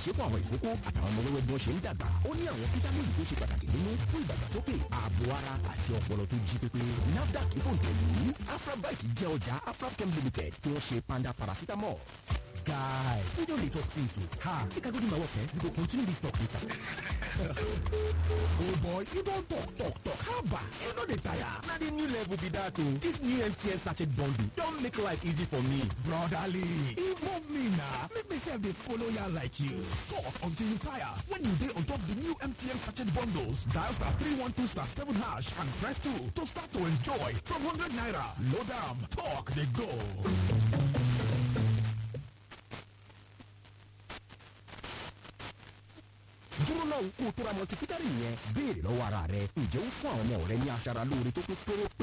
ṣe fún àwọn ìkókó àtàwọn ọmọ wẹ́wẹ́ bí wọ́n ṣe ń dàgbà ó ní àwọn fítámìnì tó ṣe pàtàkì nínú fún ìdàgbàsókè ààbò ara àti ọpọlọ tó jí pépé nafdac ìfòǹtẹ̀lú afrabite jẹ́ ọjà afrabchem limited tí wọ́n ṣe panda paracetamol. guy we don dey talk since o ha make i go do my work eh we go continue this talk later. oh boy you don talk talk talk how ba you no dey tire. na the new level be that o this new mtn sachet bundle don make life easy for me. brotherly involve me na make me sef dey follow ya like you. talk until you tire when you dey on top the new mtn sachet bundles dial star three one two star seven hash and press two to start to enjoy from hundred naira load am talk dey go. dúró náà kó o tó ra multivitamin yẹn béèrè lọ́wọ́ ara rẹ ǹjẹ́ ó fún àwọn ọmọ rẹ ní aṣara lóore tó pé pérépé